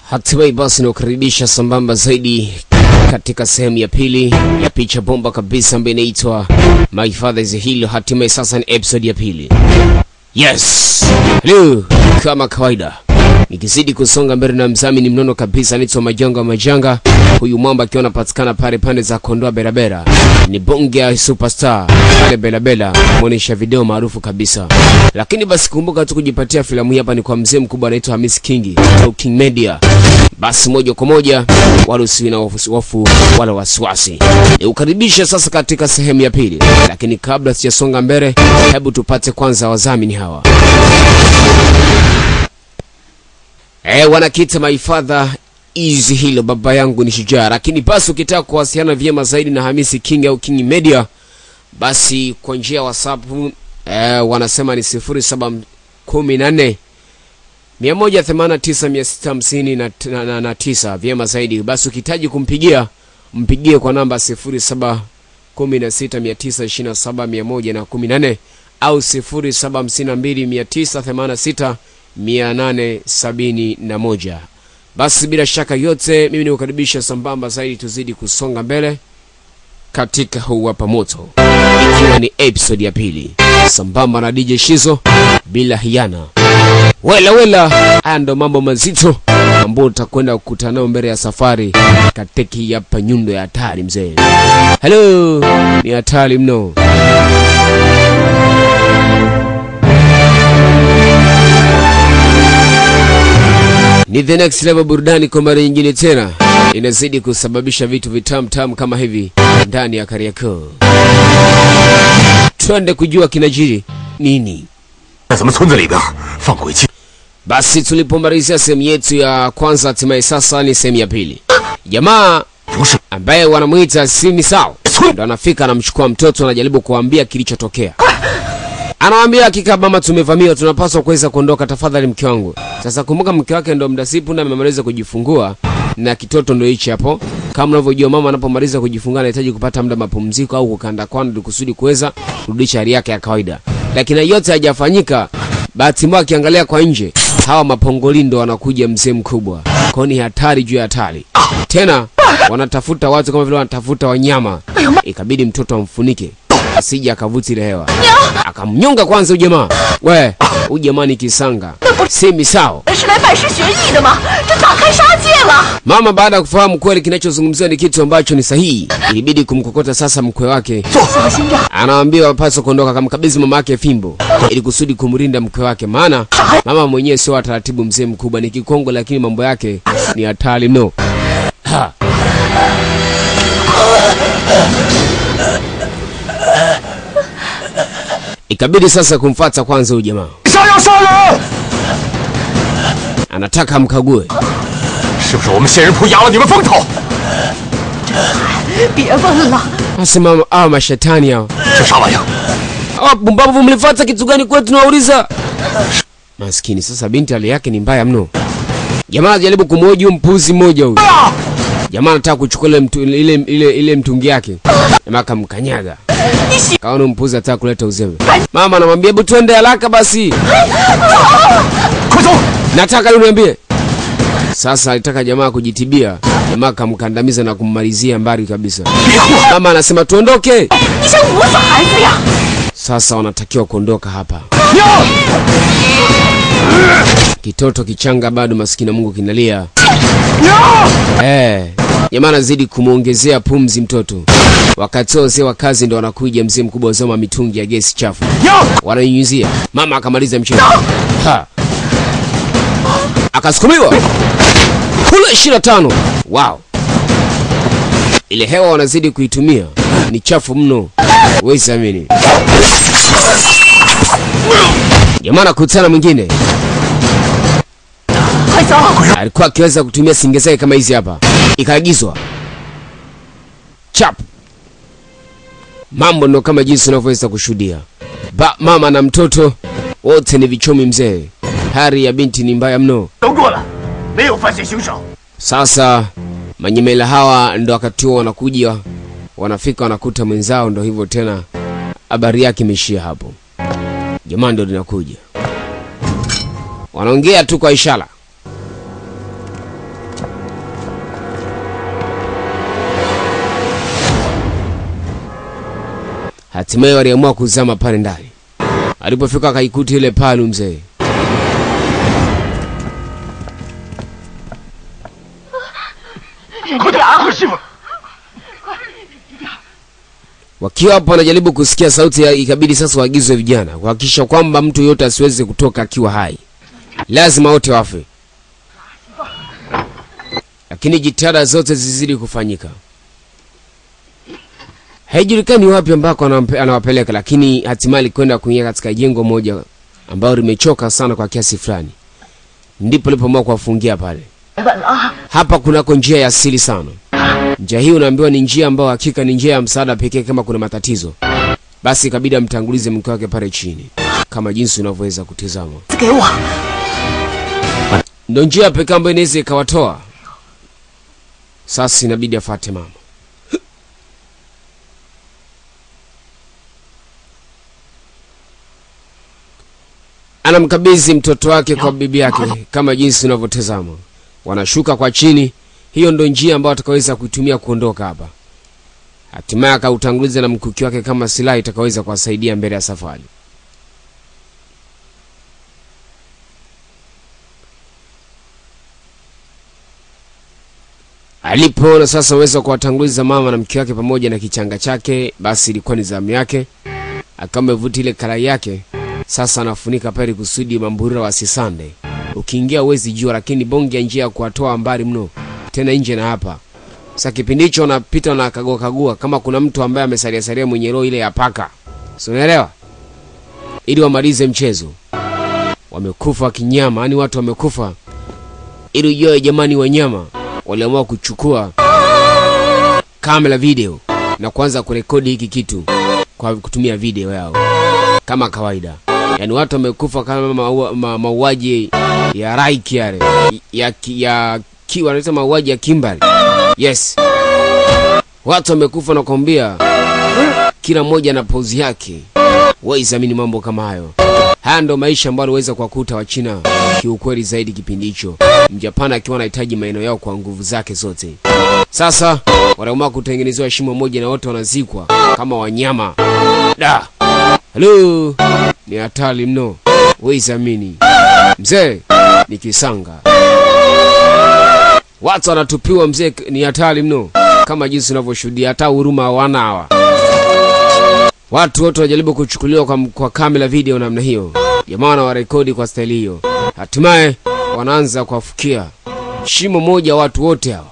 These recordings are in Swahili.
Hatimaye basi nakukaribisha sambamba zaidi katika sehemu ya pili ya picha bomba kabisa ambayo inaitwa My Father is a Hero. Hatimaye sasa ni episode ya pili. Yes, hello, kama kawaida nikizidi kusonga mbele na mzamini mnono kabisa anaitwa Majanga Majanga. Huyu mwamba akiwa anapatikana pale pande za Kondoa Berabera, ni bonge ya superstar pale Berabera, mwonyesha video maarufu kabisa. Lakini basi kumbuka tu kujipatia filamu hii hapa ni kwa mzee mkubwa anaitwa Hamis Kingi au King Media. Basi moja kwa moja, wala usiwi na hofu hofu wala wasiwasi, nikukaribisha sasa katika sehemu ya pili. Lakini kabla sijasonga mbele, hebu tupate kwanza wadhamini hawa. Eh, wanakita my father easy hilo, baba yangu ni shujaa. Lakini basi ukitaka kuwasiliana vyema zaidi na Hamisi King au King Media, basi kwa njia ya WhatsApp eh, wanasema ni 0714 189 vyema zaidi. Basi ukihitaji kumpigia mpigie kwa namba 0716927114 au 0752986871. Basi bila shaka yote, mimi nikukaribisha sambamba zaidi, tuzidi kusonga mbele katika huu hapa moto, ikiwa ni episode ya pili sambamba na DJ Shizo bila hiana. Wela wela, haya ndo mambo mazito ambayo utakwenda kukutana nayo mbele ya safari katika hii hapa nyundo ya hatari mzee. Hello, ni hatari mno. Ni the next level burudani kwa mara nyingine tena inazidi kusababisha vitu vitamu tamu kama hivi ndani ya Kariakoo. Twende kujua kinajiri nini. 在咱们村子里边放鬼气， Basi tulipomalizia sehemu yetu ya kwanza, hatimaye sasa ni sehemu ya pili. Jamaa 不是 ambaye wanamuita Simi Sao ndo anafika, anamchukua mtoto, anajaribu kuambia kilichotokea. Anawambia hakika mama, tumevamiwa, tunapaswa kuweza kuondoka, tafadhali mke wangu. Sasa kumbuka, mke wake ndo mdasipu na amemaliza kujifungua na kitoto ndo hichi hapo. Kama unavyojua mama anapomaliza kujifungua anahitaji kupata muda mapumziko au kukanda kwanda ili kusudi kuweza kurudisha hali yake ya kawaida, lakini yote hayajafanyika. Bahati mbaya akiangalia kwa nje, hawa mapongoli ndo wanakuja mzee mkubwa, kwao ni hatari juu ya hatari. Tena wanatafuta watu kama vile wanatafuta wanyama, ikabidi mtoto amfunike asije akavuti ile hewa, akamnyonga kwanza huyu jamaa. We, huyu jamaa ni kisanga, si misao. 是来拜师学艺的吗？这大开杀戒了！ Mama baada ya kufahamu kweli kinachozungumziwa ni kitu ambacho ni sahihi, ilibidi kumkokota sasa mkwe wake. 小心点， Anaambiwa apaswa kuondoka, kamkabidhi mama yake fimbo ili kusudi kumrinda mkwe wake, maana mama mwenyewe sio wa taratibu. Mzee mkubwa ni kikongo, lakini mambo yake ni hatari mno. Ha. Ikabidi sasa kumfata kwanza huyu jamaa, 杀要杀人！ anataka amkague 是不是我们仙人铺压了你们风头？ 别问了， Asema hawa mashetani hao 这啥玩意儿？ hawa pumbavu, mlifuata kitu gani kwetu? Tunawauliza maskini. Sasa binti hali yake ni mbaya mno. Jamaa anajaribu kumhoji huyu mpuzi mmoja huyu. Jamaa anataka kuchukua ile, mtu, ile, ile, ile mtungi yake, jamaa akamkanyaga, kaona huyu mpuzi anataka kuleta uzembe. Mama anamwambia hebu twende haraka basi, 快走！ nataka leo niambie. Sasa alitaka jamaa kujitibia, jamaa akamkandamiza na kummalizia mbali kabisa. 别过！ Mama anasema tuondoke. 你想捂死孩子呀？ Sasa wanatakiwa kuondoka hapa. 娘！ Kitoto kichanga bado maskini Mungu kinalia. 娘！ Eh, jamaa anazidi kumwongezea pumzi mtoto. Wakati huo wazee wa kazi ndo wanakuja, mzee mkubwa wazoma mitungi ya gesi chafu 娘！ wanainyunyizia. Mama akamaliza mchezo ha, akasukumiwa kule ishirini na tano. Wow, ile hewa wanazidi kuitumia ni chafu mno, huwezi amini. Jamaa anakutana mwingine 快走！ alikuwa akiweza kutumia singe zake kama hizi hapa, ikaagizwa chap. Mambo ndo kama jinsi unavyoweza kushuhudia. Ba, mama na mtoto wote ni vichomi mzee. Hali ya binti ni mbaya mno. 都过了，没有犯罪行手。 Sasa manyemela hawa ndo wakati huo wanakuja, wanafika wanakuta mwenzao, ndo hivyo tena, habari yake imeishia hapo. Jamaa ndo linakuja, wanaongea tu kwa ishara. Hatimaye waliamua kuzama pale ndani. Alipofika akaikuta ile palu mzee. 快点啊，师傅！ Wakiwa hapo wanajaribu kusikia sauti ya, ikabidi sasa waagizwe vijana kuhakikisha kwamba mtu yote asiweze kutoka akiwa hai, lazima wote wafe. Lakini jitihada zote zizidi kufanyika. Haijulikani wapi ambako anampe- anawapeleka, lakini hatimaye alikwenda kuingia katika jengo moja ambalo limechoka sana kwa kiasi fulani, ndipo alipoamua kuwafungia pale. 稳了啊！ Hapa kunako njia ya asili sana. Njia hii unaambiwa ni njia ambayo hakika ni njia ya msaada pekee kama kuna matatizo. Basi ikabidi amtangulize mke wake pale chini, kama jinsi unavyoweza kutizama. 给我， Ndio njia pekee ambayo inaweza ikawatoa. Sasa inabidi afate mama. Anamkabidhi mtoto wake kwa bibi yake kama jinsi unavyotazama. Wanashuka kwa chini. Hiyo ndo njia ambayo atakaweza kuitumia kuondoka hapa. Hatimaye akautanguliza na mkuki wake kama silaha itakaweza kuwasaidia mbele ya safari. Alipoona sasa uwezo wa kuwatanguliza mama na mke wake pamoja na kichanga chake, basi ilikuwa ni zamu yake. Akawa amevuta ile karai yake, sasa anafunika pale kusudi mamburura wasisande. Ukiingia uwezi jua, lakini bonge ya njia ya kuwatoa mbali mno, tena nje na hapa. Sasa kipindi hicho wanapita na kagua kagua kama kuna mtu ambaye amesalia salia mwenye roho ile ya paka, si unaelewa, ili wamalize mchezo. Wamekufa kinyama, yani watu wamekufa, ili ujue jamani, wanyama waliamua kuchukua kamera video na kuanza kurekodi hiki kitu kwa kutumia video yao kama kawaida. Yaani watu wamekufa kama maua- ma- mauaji ya Raiki yale ya, ki- ya ki, wanaita mauaji ya kimbari. Yes, watu wamekufa na kuambia kila mmoja na pozi yake. Waisamini mambo kama hayo. Haya ndo maisha ambayo aliweza kuwakuta Wachina kiukweli zaidi kipindi hicho, Mjapani akiwa anahitaji maeneo yao kwa nguvu zake zote. Sasa wanaamua kutengenezewa shimo moja na wote wanazikwa kama wanyama. Da, halo, ni hatari mno, waisamini mzee, ni kisanga. Watu wanatupiwa mzee, ni hatari mno, kama jinsi unavyoshuhudia, hata huruma hawana hawa. Watu wote wanajaribu kuchukuliwa kwa, kwa kamera video namna hiyo. Jamaa wanawarekodi kwa staili hiyo, hatimaye wanaanza kuwafukia shimo moja watu wote hawa.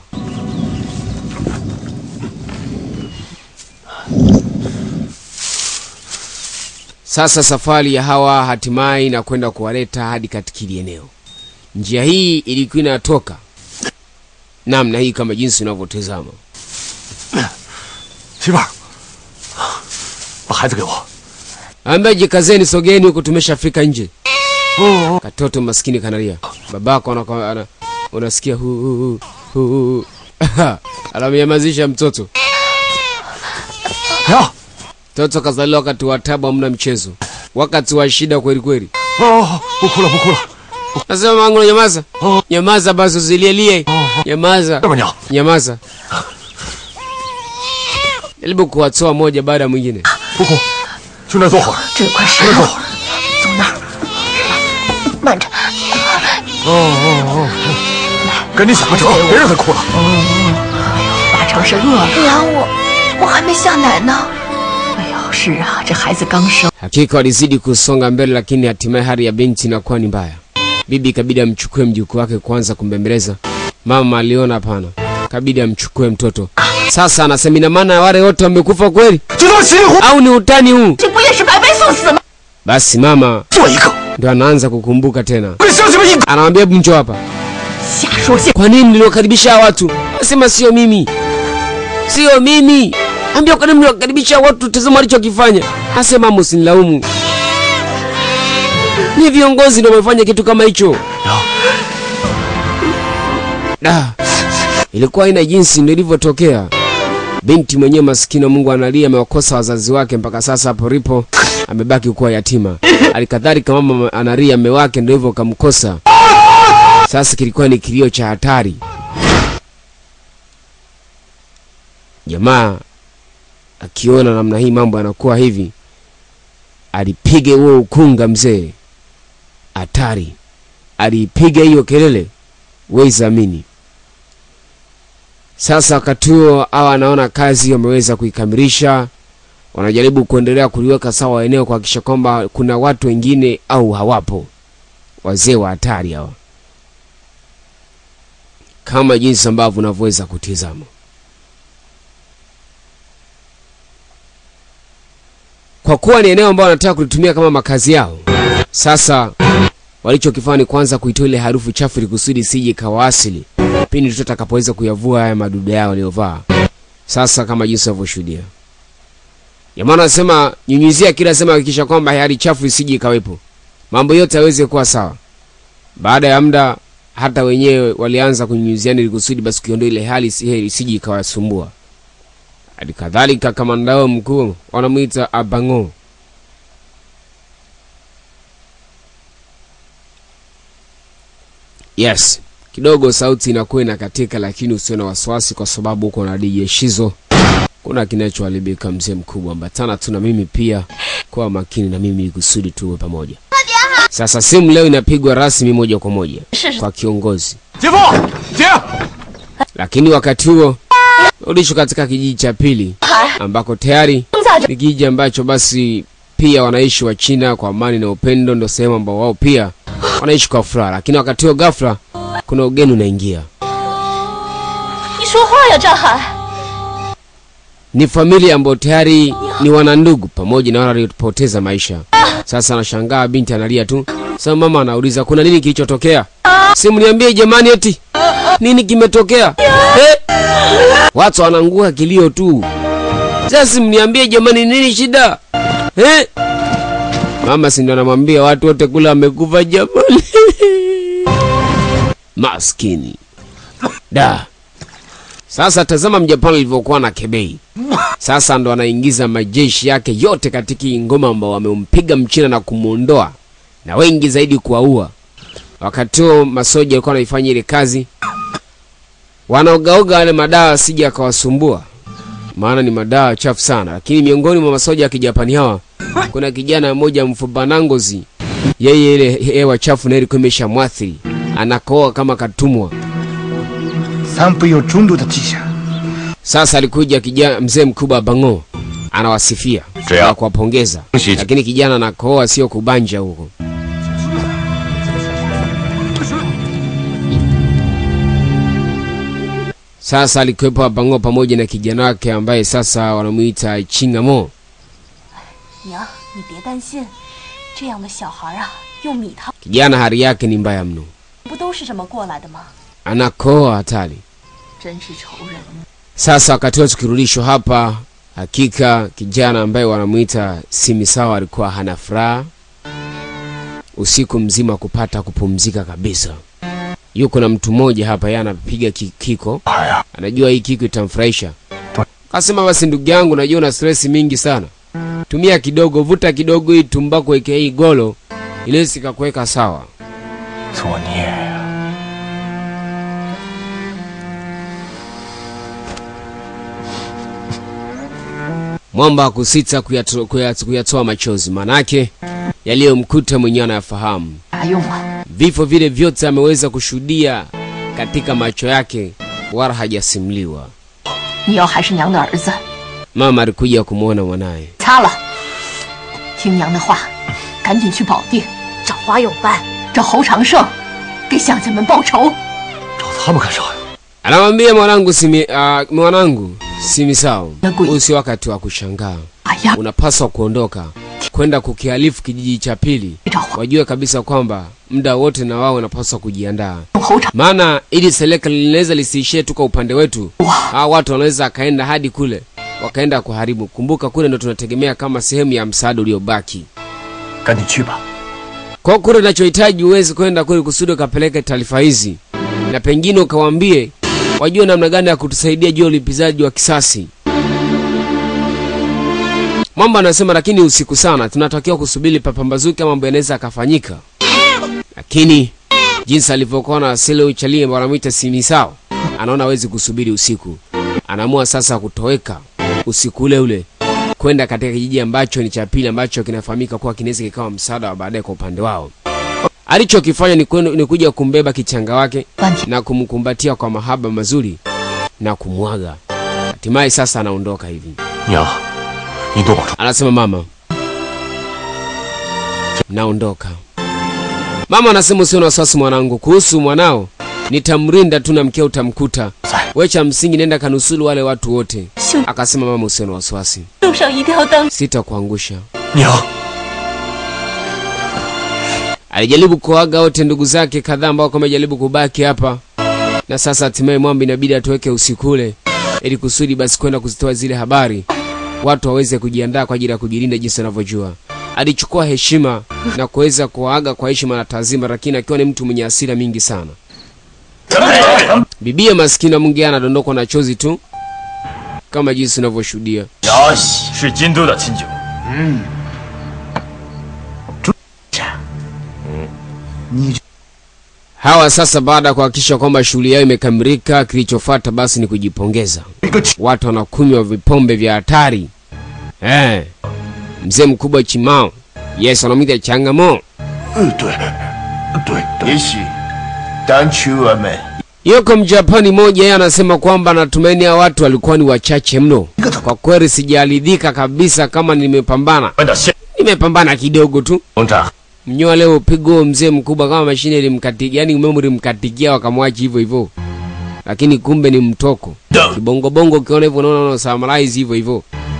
Sasa safari ya hawa hatimaye inakwenda kuwaleta hadi katika hili eneo. Njia hii ilikuwa inatoka namna hii kama jinsi unavyotazama. 媳妇儿，把孩子给我。 Ambaye jikazeni, sogeni huku, tumeshafika nje. Katoto maskini kanalia, babako anaka- ana, unasikia hu hu hu hu anamnyamazisha mtoto. 呀， Mtoto kazaliwa wakati wa tabu, hamna mchezo, wakati wa shida kweli kweli. 哦，不哭了，不哭了。 Nasema mangu, nyamaza, nyamaza basi, usilielie, nyamaza, 丈母娘， nyamaza. Jaribu kuwatoa moja baada ya mwingine. 不哭，去那儿坐会儿。 这有块石头，走那儿。慢着， 哦哦哦，赶紧想个辙，别让他哭了。 八成是饿了。娘，我我还没下奶呢。哎呦，是啊，这孩子刚生， Hakika walizidi kusonga mbele, lakini hatimaye hali ya binti inakuwa ni mbaya. Bibi kabidi amchukue mjukuu wake kwanza kumbembeleza. Mama aliona hapana, kabidi amchukue mtoto. Sasa anasema ina maana wale wote wamekufa kweli 就这么稀里糊涂 au ni utani huu? 这不也是白白送死吗？ Basi mama 做一个， ndo anaanza kukumbuka tena, 跟乡亲们一个。 anamwambia hebu njoo hapa. 瞎说瞎。 Kwa nini mliwakaribisha hawa watu? Nasema sio mimi, sio mimi. Ambia kwa nini mliwakaribisha hawa watu? Tazama walichokifanya. Asema msinilaumu, ni viongozi ndio wamefanya kitu kama hicho. Da, ilikuwa haina jinsi, ndio ilivyotokea. Binti mwenyewe maskini wa Mungu analia, amewakosa wazazi wake mpaka sasa. Hapo lipo amebaki kuwa yatima. Alikadhalika mama analia, mume wake ndio hivyo kamkosa. Sasa kilikuwa ni kilio cha hatari. Jamaa akiona namna hii mambo yanakuwa hivi, alipiga huo ukunga mzee, hatari, alipiga hiyo kelele, wezi amini. Sasa wakati huo hawa anaona kazi wameweza kuikamilisha, wanajaribu kuendelea kuliweka sawa eneo kuhakikisha kwamba kuna watu wengine au hawapo. Wazee wa hatari hawa, kama jinsi ambavyo unavyoweza kutizama. Kwa kuwa ni eneo ambalo wanataka kulitumia kama makazi yao, sasa walichokifanya ni kwanza kuitoa ile harufu chafu ili kusudi isije ikawaasili pindi tu atakapoweza kuyavua haya madude yao waliovaa. Sasa kama jinsi unavyoshuhudia, jamaa anasema nyunyizia kila sema, hakikisha kwamba hali chafu isije ikawepo, mambo yote yaweze kuwa sawa. Baada ya muda, hata wenyewe walianza kunyunyiziana ili kusudi basi kuiondoa ile hali isi- isije ikawasumbua. Hadi kadhalika kamanda wao mkuu wanamwita Abango. Yes, kidogo sauti inakuwa inakatika, lakini usio na wasiwasi, kwa sababu uko na DJ Shizo. Kuna kinachoharibika mzee mkubwa, ambatana tu na mimi pia, kwa makini na mimi kusudi tuwe pamoja. Sasa simu leo inapigwa rasmi moja kwa moja kwa kiongozi, 姐夫，姐， lakini wakati huo rudishwa katika kijiji cha pili ambako tayari ni kijiji ambacho basi pia wanaishi wa China kwa amani na upendo, ndio sehemu ambao wao pia wanaishi kwa furaha. Lakini wakati huo ghafla kuna ugeni unaingia. 你说话呀，张海！ Ni familia ambayo tayari ni wanandugu pamoja na wale waliopoteza maisha. Sasa anashangaa, binti analia tu. Sasa mama anauliza kuna nini kilichotokea? Simu niambie jamani, eti nini kimetokea eh? Watu wanangua kilio tu. Sasa simu niambie jamani, nini shida eh? Mama si ndo anamwambia watu wote kula wamekufa jamani. Maskini da. Sasa tazama Mjapani alivyokuwa na kebei. Sasa ndo anaingiza majeshi yake yote katika hii ngoma ambao wamempiga Mchina na kumwondoa na wengi zaidi kuwaua. Wakati huo masoja walikuwa wanaifanya ile kazi, wanaogaoga wale madawa asije akawasumbua, maana ni madawa chafu sana. Lakini miongoni mwa masoja ya kijapani hawa kuna kijana mmoja mfupa ngozi, yeye ile hewa chafu na ilikuwa imeshamwathiri, anakoa kama katumwa. 三不有中度的迹象。 Sasa alikuja kijana mzee mkubwa Bango anawasifia Ndio. na kuwapongeza, Shit. lakini kijana anakoa, sio kubanja huko. Sasa alikuwepo Bango pamoja na kijana wake ambaye sasa wanamuita Chingamo. 娘，你别担心，这样的小孩啊，用米汤 Kijana hali yake ni mbaya mno, 不都是这么过来的吗？ anakoa hatari. 真是仇人。 Sasa wakati huo tukirudishwa hapa, hakika kijana ambaye wanamuita Simisawa alikuwa hana furaha usiku mzima kupata kupumzika kabisa. Yuko na mtu mmoja hapa, yeye anapiga ki- kiko, 哎呀， anajua hii kiko itamfurahisha. Kasema basi, ndugu yangu, najua una stress mingi sana, tumia kidogo, vuta kidogo hii tumbako, weke hii golo ile sikakuweka sawa. 作孽呀！ Mwamba hakusita kuyato- kuyat- kuyatoa machozi, manake yaliyomkuta mwenyewe anayafahamu. 啥用啊？ Vifo vile vyote ameweza kushuhudia katika macho yake, wala hajasimuliwa. 你要还是娘的儿子， Mama alikuja kumwona mwanaye. 擦了，听娘的话，赶紧去保定找花永办，找侯长胜，给乡亲们报仇。 找他们干啥呀？ Anamwambia mwanangu simi, uh, mwanangu Simisao, Nagui. huu si wakati wa kushangaa, 哎呀， unapaswa kuondoka kwenda kukihalifu kijiji cha pili. 找花 Wajue kabisa kwamba muda wote na wao wanapaswa kujiandaa, 侯长， maana ili serikali linaweza lisiishie tu kwa upande wetu. Hawa watu wanaweza akaenda hadi kule wakaenda kuharibu. Kumbuka kule ndo tunategemea kama sehemu ya msaada uliobaki. 赶紧去吧。 Kwa kule unachohitaji uweze kwenda kule kusudi ukapeleke taarifa hizi, na pengine ukawaambie wajue namna gani ya kutusaidia juu ya ulipizaji wa kisasi. Mwamba anasema lakini usiku sana, tunatakiwa kusubiri papambazuke, mambo yanaweza akafanyika. Lakini jinsi alivyokuwa na asili uchalie wanamwita Simisao, anaona hawezi kusubiri usiku, anaamua sasa kutoweka usiku ule ule kwenda katika kijiji ambacho ni cha pili ambacho kinafahamika kuwa kinaweza kikawa msaada wa baadaye kwa upande wao. Alichokifanya ni, kwenda- ni kuja kumbeba kichanga wake 半天 na kumkumbatia kwa mahaba mazuri na kumwaga. Hatimaye sasa anaondoka hivi, 娘，你多保重。 anasema mama, naondoka. Mama anasema usio na wasiwasi mwanangu, kuhusu mwanao nitamrinda tu na mkeo utamkuta. We cha msingi nenda kanusulu wale watu wote. 兄 Akasema mama, usio na wasiwasi, 路上一定要当 sitakuangusha. 娘， Alijaribu kuaga wote ndugu zake kadhaa ambao wamejaribu kubaki hapa, na sasa hatimaye mwamba inabidi atoweke usiku ule, ili kusudi basi kwenda kuzitoa zile habari, watu waweze kujiandaa kwa ajili ya kujilinda jinsi wanavyojua. Alichukua heshima na kuweza kuwaaga kwa heshima na taazima, lakini akiwa ni mtu mwenye hasira mingi sana. Bibia maskini mwingine anadondokwa na chozi tu kama jinsi unavyoshuhudia. 雅喜是京都的亲酒。 Hawa sasa, baada ya kuhakikisha kwamba shughuli yao imekamilika, kilichofuata basi ni kujipongeza. 一个气 Watu wanakunywa vipombe vya hatari eh. Mzee mkubwa Chimao, yes, wanamwita Changamo. 嗯，对，对，也许当初我们 Yuko Mjapani moja, yeye anasema kwamba natumaini hao watu walikuwa ni wachache mno. Kwa kweli sijaridhika kabisa kama nimepambana, 们的现 nimepambana kidogo tu. 农长 Mnyoa leo pigo mzee mkubwa kama mashine ilimkatikia, yani umeme ulimkatikia wakamwachi hivyo hivyo, lakini kumbe ni mtoko kibongo bongo. Ukiona hivyo unaona una summarize hivyo hivyo.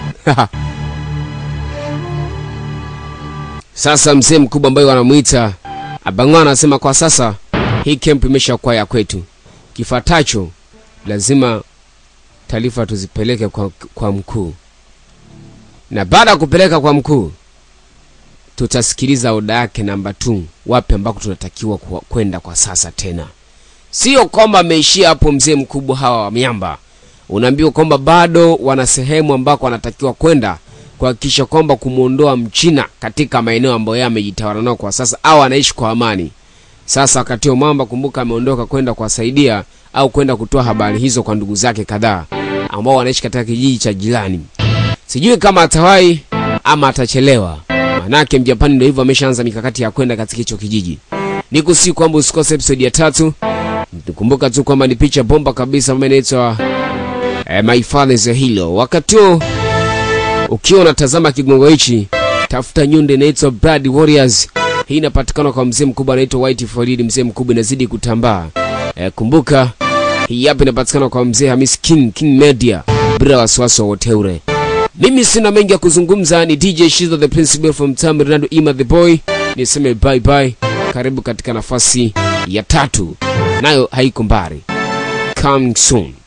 Sasa mzee mkubwa ambaye wanamuita Abangwa anasema kwa sasa hii camp imeshakuwa ya kwetu, kifatacho lazima taarifa tuzipeleke kwa, kwa mkuu, na baada ya kupeleka kwa mkuu tutasikiliza oda yake namba 2 wapi ambako tunatakiwa kuwa- kwenda kwa sasa tena sio kwamba ameishia hapo mzee mkubwa hawa wa miamba unaambiwa kwamba bado wana sehemu ambako wanatakiwa kwenda kuhakikisha kwamba kumwondoa mchina katika maeneo ambayo yeye amejitawala nao kwa sasa au anaishi kwa amani sasa wakati huo mwamba kumbuka ameondoka kwenda kuwasaidia au kwenda kutoa habari hizo kwa ndugu zake kadhaa ambao wanaishi katika kijiji cha jirani sijui kama atawahi ama atachelewa manake mjapani ndio hivyo ameshaanza mikakati ya kwenda katika hicho kijiji ni kusi kwamba usikose episode ya tatu kumbuka tu kwamba ni picha bomba kabisa ambayo inaitwa eh, my father is a hero wakati huo ukiwa unatazama kigongo hichi tafuta nyunde inaitwa Blood Warriors hii inapatikana kwa mzee mkubwa anaitwa White Farid mzee mkubwa inazidi kutambaa eh, kumbuka hii hapa inapatikana kwa mzee Hamis King King Media bila wasiwasi wowote ule mimi sina mengi ya kuzungumza ni dj shizo the principal from tam rinaldo ima the boy niseme bye bye karibu katika nafasi ya tatu nayo haiko mbali coming soon